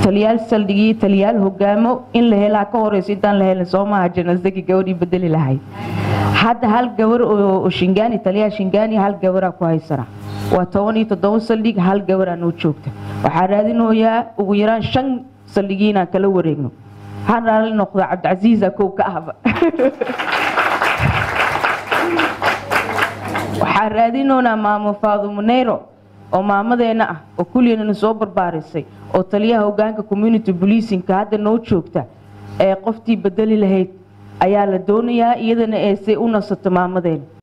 taliyaal saldhigii taliyaal hogaamo in la helaa ka horeyso intaan la helin soo maaha janasdagi gabadhii bedeli lahayd hadda hal gabar oo shingaani taliyaha shingaani hal gabaraa ku haysana waa toban iyo toddoba saldhig hal gabaraa noo joogta waxaa raadinoyaa ugu yaraan shan saldhigii inaan kala wareegno waxaan raali noqdaa cabdicasiisa kow ka ahba waxaan raadinoonaa maamo faadumuneyro oo maamadeena ah oo kulliyanana soo barbaarisay oo taliyaha hogaanka community policingka hadda noo joogta ee qoftii bedeli lahayd ayaa la doonayaa iyadana ee say u nasato maamadeena